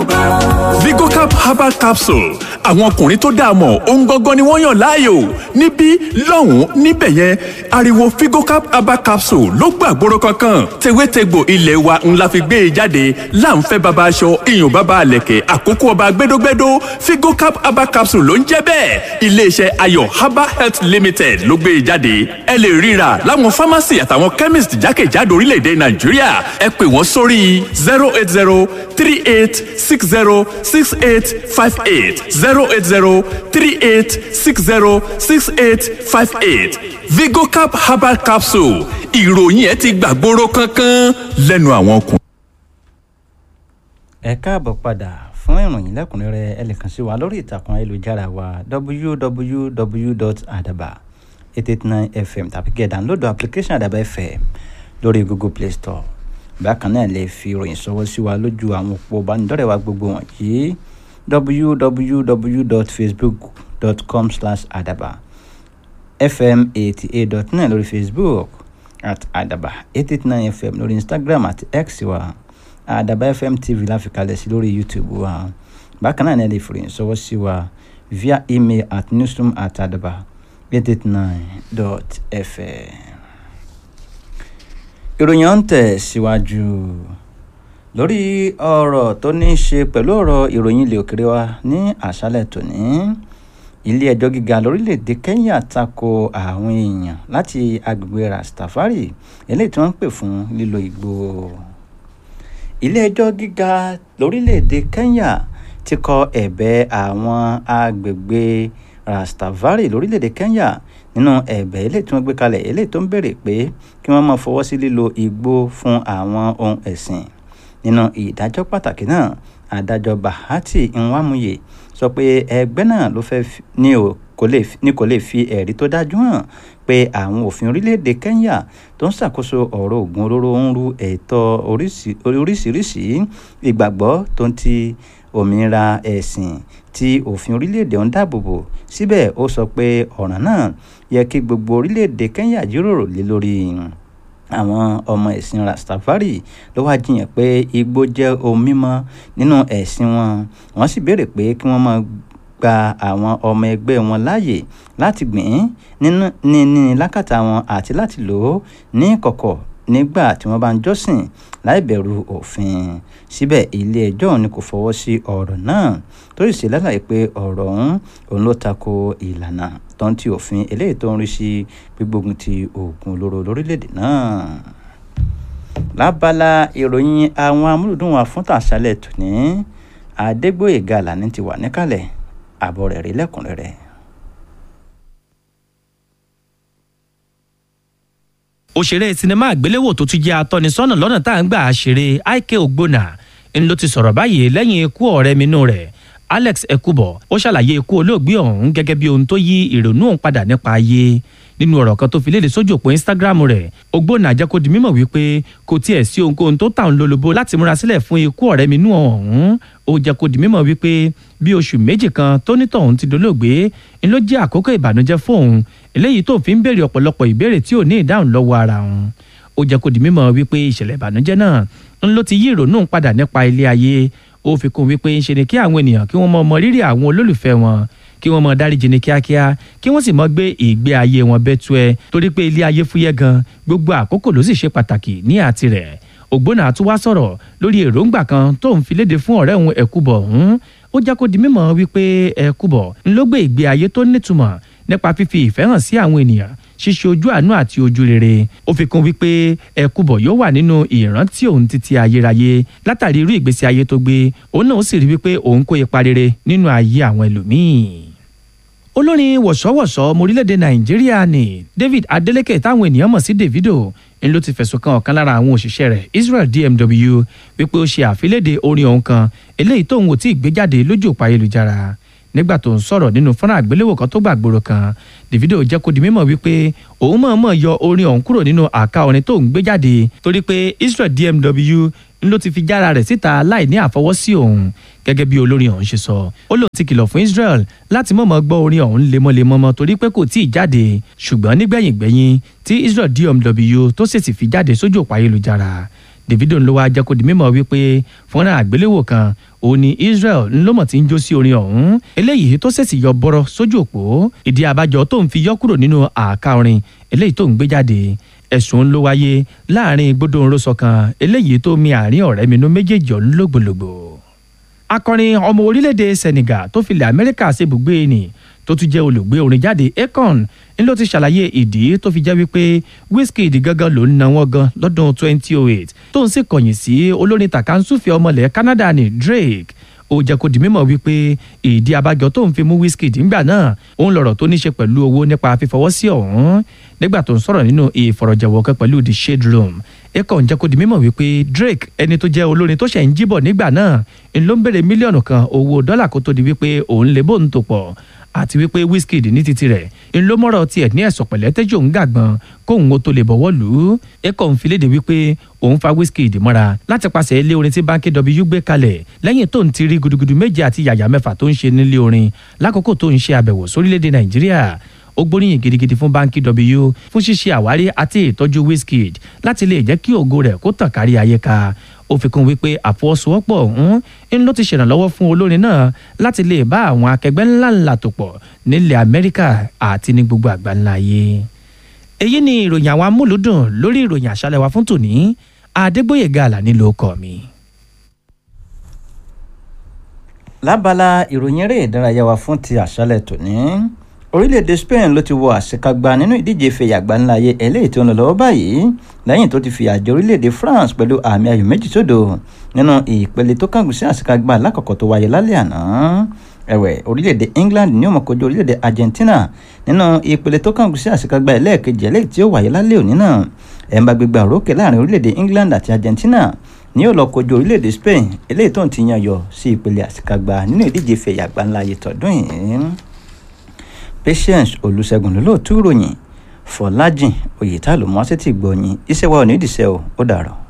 bá. Vigocap herbal capsule àwọn ọkùnrin tó dáa mọ̀ ohun gangan ni wọ́n yàn láàyò níbí lọ́hùn-ún níbẹ̀ yẹn ariwo Vigocap herbal capsule ló gbàgbóró kankan tewétegbò ilé wa ńlá fi gbé e jáde láǹfẹ́ baba aṣọ iyùn baba àlẹ̀kẹ̀ àkókò ọba gbẹdógbẹdó Vigocap herbal capsule ló ń jẹ́ bẹ́ẹ̀ iléeṣẹ́ ayọ̀ herbal health limited ló gbé e jáde ẹ lè ríra láwọn pharmacy àtàwọn chemist jákèjádò orílẹ̀-èdè Nàìjíríà ẹ pè wọ́n sórí zero eight zero three eight six zero six eight five eight zero eight zero three eight six zero six eight five eight Vigocap herbal capsule ìròyìn ẹ ti gbàgbóró kankan lẹ́nu àwọn ọkùnrin. ẹ káàbọ̀ padà fún ìròyìn lẹ́kùnrẹ́rẹ́ ẹ lè kàn sí wa lórí ìtàkùn ayélujára wa www.adaba889fm tàbí kí ẹ download application adaba fm lórí google play store bákan náà lè fi ìròyìn ṣọwọ́ sí wa lójú àwọn òpó ìbánidọ́rẹ̀ẹ́ wa gbogbo wọ̀nyí www.facebook.com slash adaba fm eighty eight dot nine lórí facebook at adaba eight eight nine fm lórí instagram àti x wa adaba fm tv láfikalẹ̀ sí lórí youtube wa bákan náà ní ẹ lè fi ìròyìn ṣọwọ́ sí wa via email at newsroom at adaba eight eight nine dot fm ìròyìn ọ̀hún tẹ̀ síwájú lórí ọ̀rọ̀ tó ní í ṣe pẹ̀lú ọ̀rọ̀ ìròyìn ilé òkèrè wa ní àṣálẹ̀ tòní ilé ẹjọ́ gíga lórílẹ̀‐èdè Kenya tako àwọn èèyàn láti agbègbè Rastafari eléyìí tí wọ́n ń pè fún lílo igbó ilé ẹjọ́ gíga lórílẹ̀‐èdè Kenya ti kọ ẹ̀bẹ̀ àwọn agbègbè Rastafari lórílẹ̀‐èdè Kenya nínú ẹ̀bẹ̀ eléyìí tí wọ́n gbé kalẹ̀ eléyìí tó ń béèrè pé kí wọ́n máa fọwọ́ sí lílo igbó fún àwọn ohun ẹ̀sìn nínú ìdájọ́ pàtàkì náà adájọ́ Bahati Nwamuye sọ pé ẹgbẹ́ náà ló fẹ́ ní kò lè fi ẹ̀rí tó dájú hàn pé àwọn òfin orílẹ̀-èdè Kenya tó ń ṣàkóso ọ̀rọ̀ oògùn olóró ń ru ẹ̀tọ́ oríṣiríṣi ìgbàgbọ́ tó ń ti òmìnira ẹ̀sìn tí òfin orílẹ̀-èdè ń dáàbòbò síbẹ̀ ó sọ pé ọ̀ràn náà yẹ kí gbogbo orílẹ̀-èdè Kenya jíròrò lé lórí àwọn ọmọ ẹ̀sìn Rastafari ló wá jiyàn pé igbó jẹ́ ohun mímọ́ nínú ẹ̀sìn wọn wọ́n sì béèrè pé kí wọ́n máa gba àwọn ọmọ ẹgbẹ́ wọn láàyè láti gbìn nínú ní ní lákàtà wọn àti láti lò ó ní kọ̀kọ̀ nígbà tí wọ́n bá ń jọ́sìn láì bẹ̀rù òfin síbẹ̀ ilé ẹjọ́ ni kò fọwọ́ sí ọ̀rọ̀ náà tó sì ṣe lálàyé pé ọ̀rọ̀ ọ̀hún òun ló tako ìlànà tó ń ti òfin eléyìí tó ń rí sí gbígbógun ti oògùn olóró lórílẹ̀‐èdè náà lábala ìròyìn àwọn amúlùdùn wa fún tàṣálẹ̀ tòní Adégbóyèga Àlàní ti wà níkàlẹ̀ àbọ̀ rẹ̀ rí lẹ́kùnrẹ́rẹ́. òṣèré sinimá àgbéléwò tó tún jẹ́ atọ́nisọ́nà lọ́nà tá à ń gbà á ṣeré Ike Ogbonna ń ló ti sọ̀rọ̀ báyìí lẹ́yìn ikú ọ̀rẹ́ minú rẹ̀ Alex Ekubo ó ṣàlàyé ikú olóògbé ọ̀hún gẹ́gẹ́ bí ohun tó yí ìrònú òun padà nípa ayé nínú ọ̀rọ̀ kan tó fi léde sójú òpó Instagram rẹ̀ Ogbonna jẹ́ kó di mímọ̀ wípé kò tiẹ̀ sí ohunkóhun tó tàn lólobó láti múra sílẹ̀ fún ikú ọ̀rẹ́ minú ọ̀hún ó jẹ́ kó di mímọ̀ wípé bí oṣù méjì kan tó nítọ̀hún ti dolóògbé ń ló jẹ́ àkókò ìbànújẹ́ fóun eléyìí tó fi ń béèrè ọ̀pọ̀lọpọ̀ ìbéèrè tí ò ní ìdáhùn lọ́wọ́ ara òun ó jẹ́ kó di mímọ̀ wípé ìṣẹ̀lẹ̀ ìbànújẹ́ náà ń ló ti yí ìrònú padà nípa ilé ayé ó fi kún wípé ń ṣe ni kí àwọn ènìyàn kí wọ́n mọ mọ rírì àwọn olólùfẹ́ wọn kí wọ́n mọ dáríjì ní kíákíá kí wọ́n sì mọ gbé ìgbé ayé wọn bẹ́tú ẹ torí pé ilé ayé fúyẹ́ gan gbogbo àkókò ló sì ṣe pàtàkì ní àti rẹ̀ Ògbónà tún wá sọ̀rọ̀ lórí èròǹgbà kan tó ń fi léde fún ọ̀rẹ́ òun Ẹ̀kúbọ̀ ọ̀hún ó jẹ́ kó di mímọ̀ wípé Ẹ̀kúbọ̀ ń ló gbé ìgbé ayé tó nítumọ̀ nípa fífi ìfẹ́ hàn sí àwọn ènìyàn ṣíṣe ojú àánú àti ojú rere ó fi kún wípé Ẹ̀kúbọ̀ yóò wà nínú ìrántí òun títí ayérayé látàrí irú ìgbésí ayé tó gbé òun náà ó sì rí wípé òun kó ipa rere nínú ayé àwọn ẹlòmíì olórin wọ̀ṣọ́wọ̀ṣọ́ ọmọ orílẹ̀-èdè nàìjíríà ni david adeleke táwọn ènìyàn mọ̀ sí davido ń ló ti fẹ̀sùn kan ọ̀kan lára àwọn òṣìṣẹ́ rẹ̀ israel dmw wípé ó ṣe àfiléde orin ọ̀hún kan eléyìí tóun ò tí ì gbé jáde lójú òpó ayélujára nígbà tó ń sọ̀rọ̀ nínú fọ́nrán àgbéléwò kan tó gbàgbóró kan davido jẹ́ kó di mímọ̀ wípé òun mọ̀ọ́mọ̀ yọ orin ọ̀hún kúrò nínú àká orin tó ń gbé jáde torí pé israel dmw ń ló ti fi jára rẹ̀ síta láì ní àfọwọ́sí òun gẹ́gẹ́ bí olórin ọ̀hún ṣe sọ ó lóun ti kìlọ̀ fún Israel láti mọ̀mọ́ gbọ́ orin ọ̀hún lemọ́lemọ́mọ́ torí pé kò tí ì jáde ṣùgbọ́n nígbẹ̀yìngbẹ̀yìn tí Israel DMW tó sì ti fi jáde sójú òpó ayélujára davido ló wáá jẹ́ kó di mímọ̀ wípé fúnra àgbéléwò kan òun ni israel ńlọmọ̀ tí ń jó sí orin ọ̀hún eléyìí tó ṣèṣì yọ bọ́rọ̀ sójú òpó ìdí abájọ tó ń fi yọ kúrò nínú àká orin eléyìí tó ń gbé jáde ẹ̀sùn ló wáyé láàrin gbódòǹrosọ kan eléyìí tó mi àárín ọ̀rẹ́ mi nú méjèèjì ọ̀hún lógbòlògbò akọrin ọmọ orílẹ̀-èdè senegal tó filẹ̀ amẹ́ríkà ṣebùgbé ni tó tún jẹ́ olùgbé orin jáde akon ń ló ti ṣàlàyé ìdí tó fi jẹ́ wípé wizkid gangan ló ń na wọ́n gan lọ́dún 2008 tó ń sì kọ̀yìn sí olórin tàkàǹsùfẹ́ ọmọlẹ̀ canada ní drake ó jẹ́ kó di mímọ̀ wípé ìdí abájọ tó ń fi mú wizkid ńgbà náà òun lọ̀rọ̀ tó ní ṣe pẹ̀lú owó nípa fífọwọ́ sí ọ̀hún nígbà tó ń sọ̀rọ̀ nínú ìfọ̀rọ̀jẹ̀wọ̀ kan pẹ̀lú the shade room akon jẹ́ kó di mímọ̀ wípé drake ẹni tó jẹ́ olórin tó ṣẹ̀ ń jíbọ̀ nígbà náà ń ló ń béèrè mílíọ̀nù kan owó dọ́là kó tó di wípé òun lè bóun tó pọ̀ àti wípé wizkid ní titi rẹ̀ ń ló mọ̀rọ̀ tiẹ̀ ní ẹ̀sọ̀ pẹ̀lẹ́ tẹ́jú òun gàgbọ́n kóun ó tó lè bọ̀wọ́ lù ú ẹ̀kọ́ ń filéde wípé òun fa wizkid mọ́ra láti pàṣẹ ilé orin tí báńkì w gbé kalẹ̀ lẹ́yìn tó ń ti rí gudugudu méje àti yàyà mẹ́fà tó ń ṣe nílé orin lákòókò tó ń ṣe àbẹ̀wò sórílẹ̀‐èdè nàìjíríà ó gbóríyìn gidigidi fún báńkì w fún ṣíṣe àwárí àti ìtọ́jú wizkid láti lè jẹ́ kí ògo rẹ̀ kó tàn kárí ayé ká ó fi kún wípé àfọwọ́sowọ́pọ̀ ọ̀hún ń ló ti ṣèrànlọ́wọ́ fún olórin náà láti lè bá àwọn akẹgbẹ́ ńláńlá tó pọ̀ nílẹ̀ amẹ́ríkà àti ní gbogbo àgbáńlá ayé. èyí ni ìròyìn àwọn amúlùdùn lórí ìròyìn àṣálẹ̀ wa fún tòní adégbòyèga àlàní ló kọ mi. lábala ìròyìn eré ìdárayá wa fún ti àṣálẹ̀ tòní orílẹ̀-èdè spain ló ti wọ àṣekágbá nínú ìdíje ìfẹ̀yà àgbáńláyé eléyìí tó ń lọ lọ́wọ́ báyìí lẹ́yìn tó ti fìyà jẹ orílẹ̀-èdè france pẹ̀lú àmì ayò méjì sódò nínú ìpele tó kángun sí àṣekágbá alákọ̀ọ́kọ́ tó wáyé lálẹ́ àná ẹ̀wẹ̀ orílẹ̀-èdè england ní ó máa kojú orílẹ̀-èdè argentina nínú ìpele tó kángun sí àṣekágbá ẹlẹ́ẹ̀kejì eléyìí tí ó wáyé lálẹ́ òní náà ẹ̀ ń bá gbégbá òrókè láàrin orílẹ̀-èdè england àti argentina ní ó lọ kojú orílẹ̀-èdè spain eléyìí tó ń ti yan yọ sí ìpele àṣekágbá nínú ìdíje ìfẹ̀yà àgbáńláyé tọdún yìí patience olùṣègùn lólóòtú ìròyìn fọlájìn oyètá ló mọ sétí gbọyìn iṣẹ́ wa ò ní ìdìṣẹ́ o ó dàrọ̀.